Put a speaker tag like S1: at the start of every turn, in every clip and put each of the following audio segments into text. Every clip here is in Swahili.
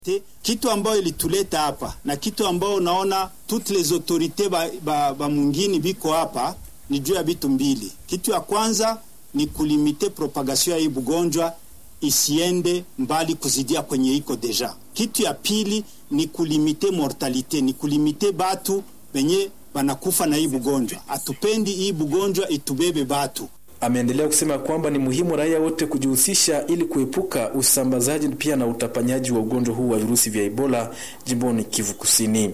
S1: Kitu ambayo ilituleta hapa na kitu ambayo unaona toutes les autorités ba, ba, ba mungini biko hapa ni juu ya vitu mbili. Kitu ya kwanza ni kulimite propagation ya hii bugonjwa isiende mbali kuzidia kwenye iko deja. Kitu ya pili ni kulimite mortalite, ni kulimite batu benye banakufa na hii bugonjwa. Hatupendi hii bugonjwa itubebe batu.
S2: Ameendelea kusema kwamba ni muhimu raia wote kujihusisha ili kuepuka usambazaji pia na utapanyaji wa ugonjwa huu wa virusi vya Ebola jimboni Kivu Kusini.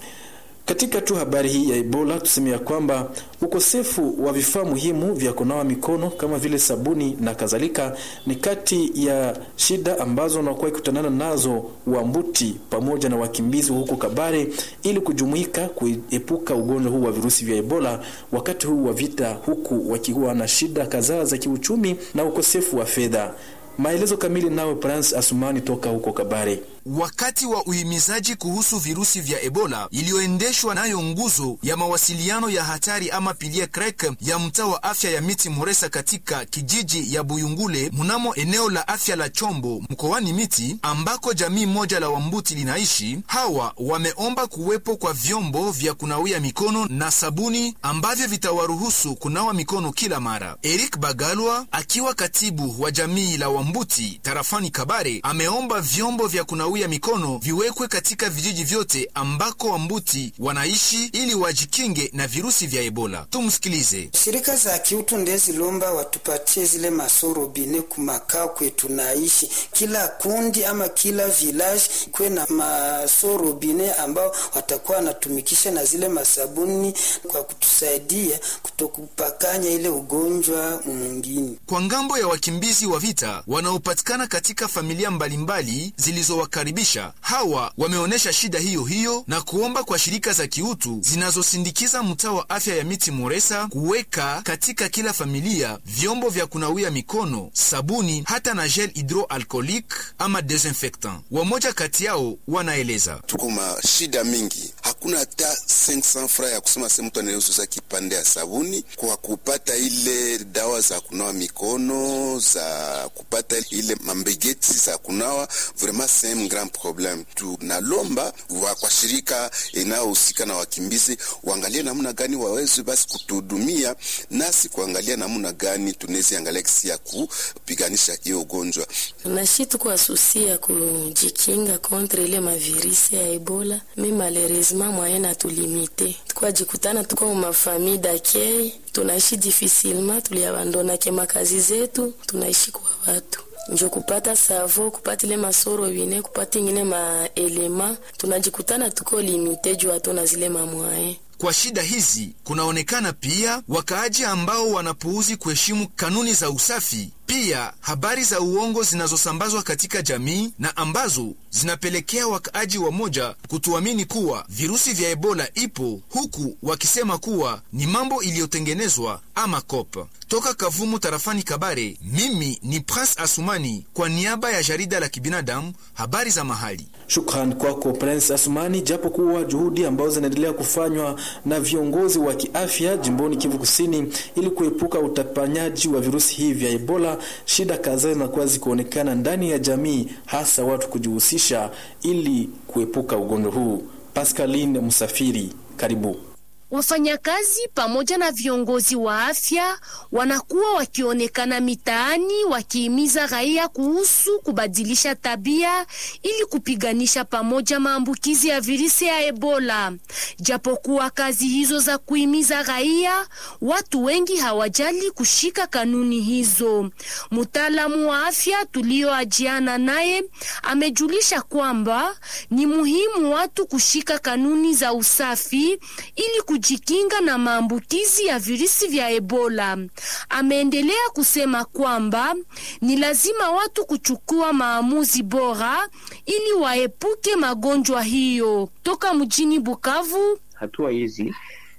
S2: Katika tu habari hii ya Ebola tuseme ya kwamba ukosefu wa vifaa muhimu vya kunawa mikono kama vile sabuni na kadhalika ni kati ya shida ambazo wanakuwa ikutanana nazo Wambuti pamoja na wakimbizi huko Kabare ili kujumuika kuepuka ugonjwa huu wa virusi vya Ebola wakati huu wa vita, huku wakiwa na shida kadhaa za kiuchumi na ukosefu wa fedha. Maelezo kamili nawe Prince Asumani toka huko Kabare.
S3: Wakati wa uhimizaji kuhusu virusi vya Ebola iliyoendeshwa nayo nguzo ya mawasiliano ya hatari ama pilie krek ya mtaa wa afya ya Miti Moresa katika kijiji ya Buyungule mnamo eneo la afya la Chombo mkoani Miti ambako jamii moja la Wambuti linaishi, hawa wameomba kuwepo kwa vyombo vya kunawia mikono na sabuni ambavyo vitawaruhusu kunawa mikono kila mara. Eric Bagalwa akiwa katibu wa jamii la Wambuti tarafani Kabare ameomba vyombo vya kunawia ya mikono viwekwe katika vijiji vyote ambako Wambuti wanaishi ili wajikinge na virusi vya Ebola. Tumsikilize.
S4: Shirika za kiutu ndezilomba watupatie zile masorobine kumakao kwetu naishi, kila kundi ama kila village kwe na masorobine ambao watakuwa wanatumikisha na zile masabuni kwa kutusaidia kutokupakanya ile ugonjwa mwingine.
S3: Kwa ngambo ya wakimbizi wa vita wanaopatikana katika familia mbalimbali zilizowakaribisha hawa wameonyesha shida hiyo hiyo na kuomba kwa shirika za kiutu zinazosindikiza mtaa wa afya ya Miti Moresa kuweka katika kila familia vyombo vya kunawia mikono, sabuni, hata na gel hydroalcoolique ama desinfectant. Wamoja kati yao wanaeleza:
S5: tuko ma shida mingi, hakuna hata 500 francs ya kusema se mtu anayeuza kipande ya sabuni kwa kupata ile dawa za kunawa mikono, za kupata ile mambegeti za kunawa vraiment c'est un grand problème. Tunalomba wa kwa shirika inayohusika na wakimbizi waangalie namna gani waweze basi kutuhudumia nasi kuangalia namna gani tunaweza angalia kisi ya kupiganisha hiyo ugonjwa.
S6: Nashi tuko asusia kujikinga kontre ile mavirisi ya Ebola, mi malheureusement moyen na tulimite tukwa jikutana tuko mafamille d'accueil tunaishi difficilement, tuliabandonake makazi zetu, tunaishi kwa watu njo kupata savo kupata ile masoro wine kupata ingine maelema tunajikutana tuko limite juu hatuna zile mamwae.
S3: Kwa shida hizi kunaonekana pia wakaaji ambao wanapuuzi kuheshimu kanuni za usafi, pia habari za uongo zinazosambazwa katika jamii na ambazo zinapelekea wakaaji wamoja kutuamini kuwa virusi vya Ebola ipo, huku wakisema kuwa ni mambo iliyotengenezwa ama kopa. Toka Kavumu tarafani Kabare, mimi ni Prince Asumani kwa niaba ya jarida la kibinadamu habari za mahali.
S2: Shukran kwako Prince Asumani. Japo kuwa juhudi ambazo zinaendelea kufanywa na viongozi wa kiafya jimboni Kivu Kusini ili kuepuka utapanyaji wa virusi hivi vya Ebola, shida kadhaa zinakuwa zikionekana ndani ya jamii, hasa watu kujihusisha ili kuepuka ugonjwa huu. Pascaline Musafiri, karibu.
S7: Wafanyakazi pamoja na viongozi wa afya wanakuwa wakionekana mitaani wakihimiza raia kuhusu kubadilisha tabia ili kupiganisha pamoja maambukizi ya virusi ya Ebola. Japokuwa kazi hizo za kuhimiza raia, watu wengi hawajali kushika kanuni hizo. Mtaalamu wa afya tulioajiana naye amejulisha kwamba ni muhimu watu kushika kanuni za usafi ili kujikinga na maambukizi ya virusi vya Ebola. Ameendelea kusema kwamba ni lazima watu kuchukua maamuzi bora ili waepuke magonjwa hiyo. Toka mjini Bukavu,
S8: hatua hizi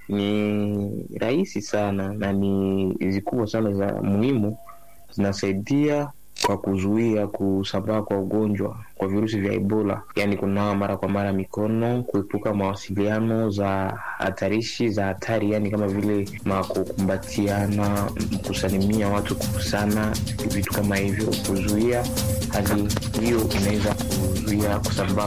S8: ni rahisi sana na ni zikubwa sana za muhimu, zinasaidia kwa kuzuia kusambaa kwa ugonjwa kwa virusi vya Ebola, yaani kunawa mara kwa mara mikono, kuepuka mawasiliano za hatarishi za hatari, yaani kama vile makukumbatiana, kusalimia watu kukusana, vitu kama hivyo, kuzuia hali hiyo inaweza kuzuia kusambaa